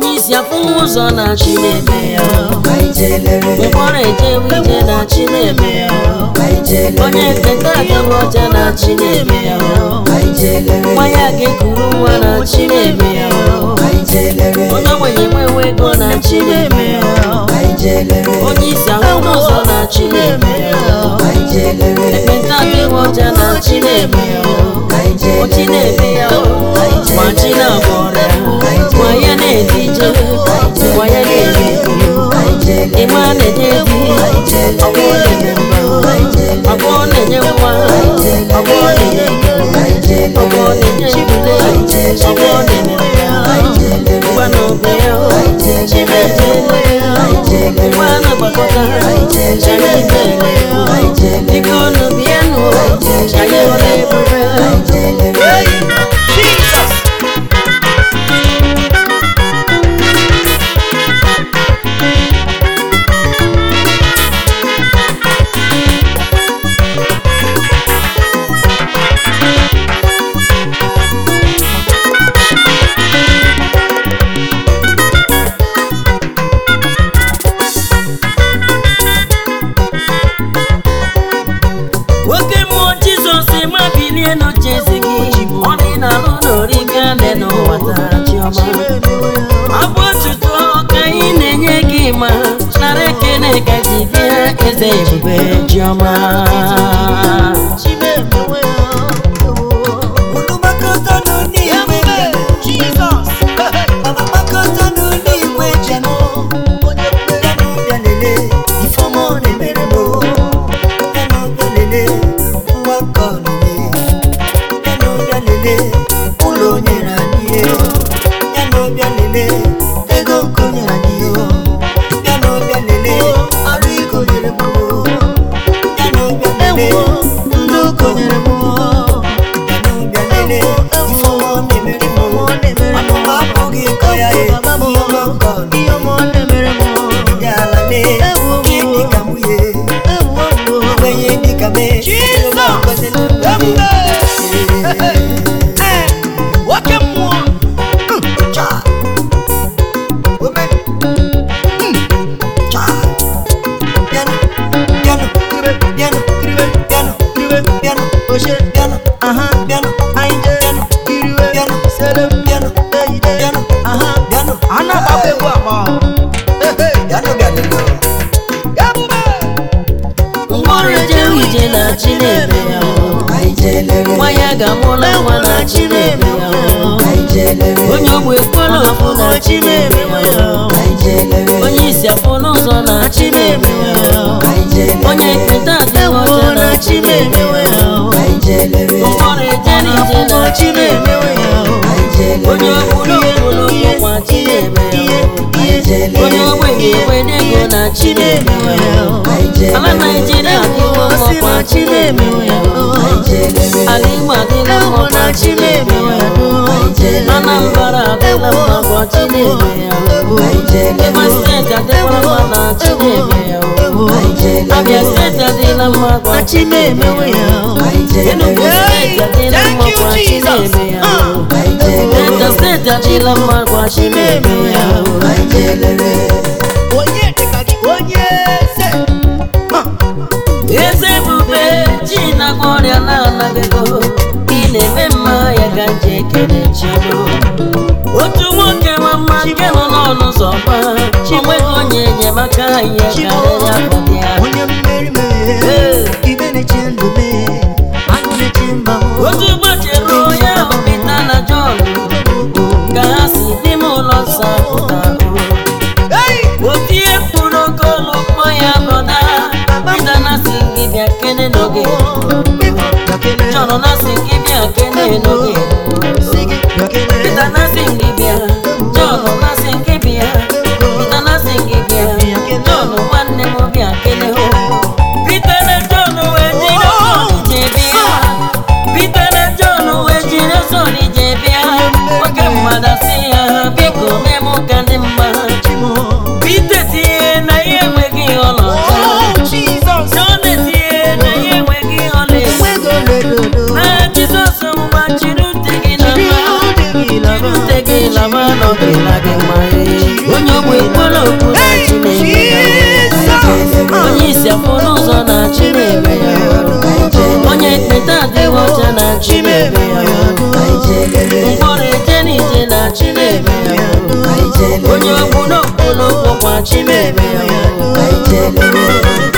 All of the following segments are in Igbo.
onye isi afụghị ụzọ na chi na-eme ya anyị jelere mkpọrọ ejewe ije na chi na-eme ya anyị jelere onye eketa adịghị ọcha na chi na-eme ya anyị jelere nwa ya ga-ekuru nwa na chi na-eme ya anyị jelere onye ogbenye nwewe ego na chi na-eme ya anyị jelere onye isi ahụghị ụzọ na chi na-eme ya anyị jelere ekpenta adịghị ọcha na chi na-eme ya anyị Ochi na-eme ya ma chi na-agba ọrịa ma ya na-ede ije ma ya na-eri jelere ịma na-enye di ọgbọ na-enye mma ọgbọ na-enye nwa ọgbọ na-enye ego ọgbọ na-enye ibule ọgbọ na-enye ngwa na obe ya chimeje ngwa na gbakọta chimeje biko unu bịanụ anyị hụrụ ebube Jesus. nwoke mmụọ jizọs ma bilie n'oche eze gị ọ dị n'alụ n'ori gane n'ụwa taa chiọma ọ bụ otuto ka anyị na-enye gị ma nara ekele ka ji bịa eze ebube chiọma unu makọta n'ụlọ igwe bịanụ Jesus. Mama makọta n'ụlọ igwe bịanụ bịanụ bịa lele ifeọma ọ na-emere m o. bịanụ bịa lele nwa nke ọ na-eme bịanụ bịa lele ụlọ o nyere anyị ihe bịanụ bịa lele ego nke o nyere anyị ihe bịanụ bịa lele arụ ike o nyere m o. bịanụ bịa lele ndụ nke o nyere m o. bịanụ bịa lele ifeọma ọ na-emere m o. Anụ m apụghị ịkọ ya e, ihe ọma nke ọ na-eme. Nye ala lee, gị dịka nwunye, ogbenye dịka mee, Jesus. Jehova gọzie ndụ gị. Eh, nwoke mmụọ. Cha. Ome. Mm. Cha. Bịanụ, bịanụ, bịanụ, bịanụ, bịanụ, oche, bịanụ, bịanụ, bịanụ, bịanụ, bịanụ, bịanụ, bịanụ, A na-agbakwa egwu agba. bịanụ, bịanụ. Ebube. mkpọrọ ejewe ije na chi na-eme ya Anyị jelere, nwa ya ga-amụla nwa na chi na-eme ya anyị jelere, onye ogbe kwere ọfụ na chi na-eme ya anyị jelere, onye isi afụ n'ụzọ na chi na-eme ya anyị jelere, onye ekpenta adịghị ọcha na chi na-eme ya anyị jelere, mkpọrọ ejere ije na chi na-eme ya anyị jelere, onye okpuru okpuru ọkwa chi na-eme ya anyị jelere, onye ogbenye enwere ego na chi na-eme ya anyị jelere, ala naijiria adịwo ọkwa chi na-eme ya anyị jelere, ala igbo adịla ọkwa chi na-eme ya anambra adịla ọkwa chi na-eme ya anyị jelere, ebe steeti adịla mma na chi na-eme ya abịa steeti adịla mma kwa chi na-emewe ya enugu steeti adịla mma kwa chi na-eme ya delta steeti adịla mma kwa chi na-eme ya anyị jelere, Onye dịka gị, onye eze. eze ebube chi na-agwọ ọrịa na-anaghịgo ị na-eme mma ya ka nje ekele chiọma otu nwoke nwa mma nke nọ n'ọnụ ụzọ gba onweghị onye enyemaka ya karịrị afọ dị ya onye mmeri mee, ibe na-eche ndụ mee, agụ na-eche mba m. otu ụbọchị ruo ya bụ Pita na Jọn ka ha si n'ime ụlọ nsọ pụta Hey! otu ihe mkpụrụ oke olu kpọ ya brọda Pita na si gị bịa kene n'oge Jọn na si gị bịa kene n'oge Pita na si gị bịa Jọn na si gị bịa Pita na si gị bịa Jọn nwanne m bịa kene ho Pita na Jọn wee jiri ọsọ ije bịa Pita na Jọn wee jiri ọsọ ije bịa nwoke mmadụ sị ya biko mee m ka dị mma Pita tinye na ihe enweghị ọlaọcha Jọn etinye na ihe enweghị ọlaedo na Jizọs mgba chiri ute gị na mma chiri ute gị na mma nọgịla gị mma chineme ya o. onye okwu n'okwu n'okwu kwa chineme ya o.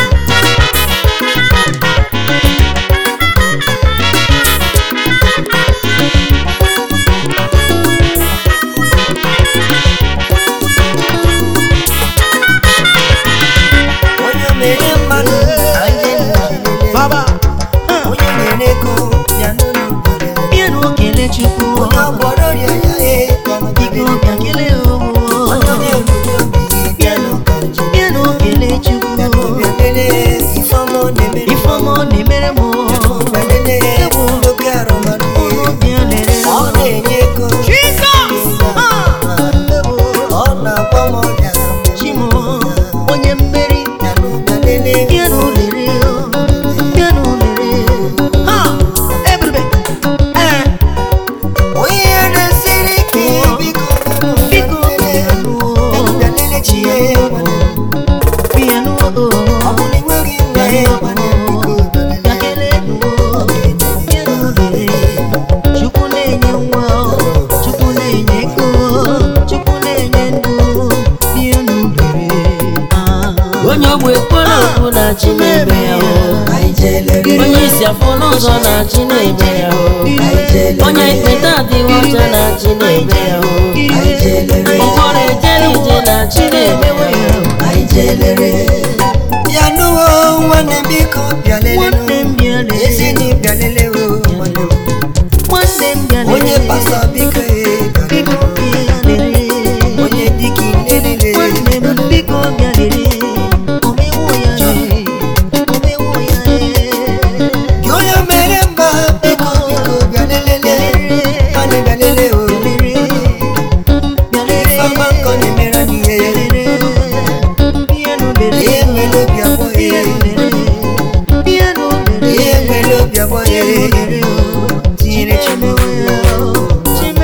onye mere mmadụ anyị na-elele. Baba. onye nyere ego ya n'ụlọ mgbere. Bịa n'okele Chukwu onye ọgwọrọ ọrịa ya ee ka ọ biko nọgide. bịa kelee onye o na-erube obi bịa n'ụka njem. bịa n'okele Chukwu bịa n'ụbịa lelee ifeọma ọ na-emere m. ifeọma ọ na-emere m bịa n'ụbịa lelee oke arụmarụ ya. bịa lere ọ na-enye ego ọ na-agba m ọrịa Chimo onye mmeri bịa n'ụbịa lelee bịa n'olere bịa n'olere ha ebube ee onye na-esiri ike biko biko bịa n'ụbịa bịa lelee chi ya bịa n'o ọ bụ na enweghị nwa ya nwanne m, biko bịa bịa lelee. kelee n'o bịa n'olere Chukwu na-enye nwa Chukwu na-enye ego Chukwu na-enye ndụ bịa n'olere onye ogbe kpọrọ okwu na Chinebe ya o Anyị jee lere. onye isi afọ n'ụzọ na Chinebe ya o Anyị jee lere. onye ekpeta adịghị ọcha na Chinebe ya o Anyị jee lere. ụfọdụ ejere ije na Chinebe ya o Anyị jee lere. Bịa nụwo nwanne m biko bịa lele nwanne m bịa ezi lere na bịa lele o nwanne m. nwanne m bịa onye lere pastọ biko e bịa lele. biko bịa lere onye dịka ilelele nwanne m biko bịa lere omewo ya lere omewo ya lere gị onye mere mba biko biko bịa lelele nwanne bịa lele o ifeọma nkọ na-emere anyị ihe ihe nwere obi abụọ ya ihe nwere obi abụọ ya tinyere Chineke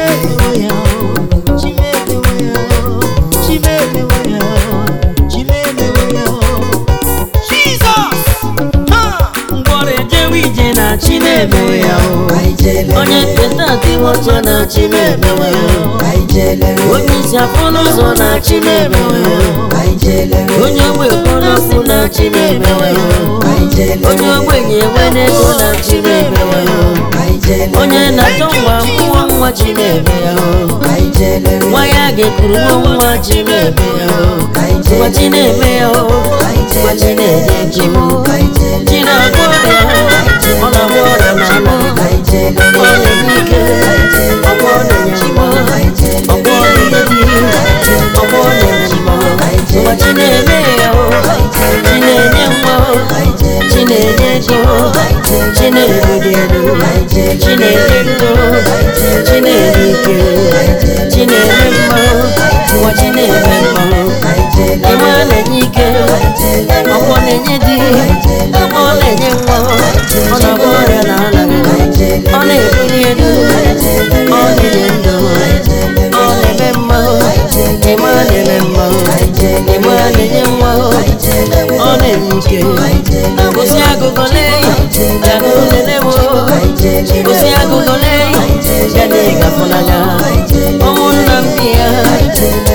Chinemewe ya o Anyị jee lere. onye nketa adịghị ọcha na Chinemewe ya o Anyị jee lere. onye isi afọ n'ụzọ na Chinemewe ya o Anyị jee lere. onye ogbe kpọrọsị na Chinemewe ya o Anyị jee lere. onye ogbenye enwe n'ego na Chinemewe ya o Anyị jee lere. onye na-achọ nwa nwa nwa Chinebe ya o Anyị jee lere. nwa ya ga-ekuru nwa nwa Chinebe ya o Anyị jee nwa Chinebe ya o nwa Chinebe Chimo Chinagwọ ọrịa ọ na-agwọ ọrịa n'ala Anyị jee lere. ọ na-enye ike ọgwọ na-enye Chimo ọgwọ na-enye di ọgwọ na-enye Chimo nwa Chinebe ya o Chinenye nwa o Chinenye ego Chinebudi elu Chinenye ego Chinenye ike Chinenye mma nwa Chinebe mma Ịma na-enye ike ọgwọ na-enye di ọ na-enye nwa ọ na-agwọ ọrịa n'ala ọ na-ebuli elu ọ na-enye ndụ ọ na-eme mma ịma na-eme mma ịma na-enye nwa ọ na-enye ike gosi agụgọ lee ya na olelewo gosi agụgọ lee ya na ịgafụ n'anya ụmụnna m bi ya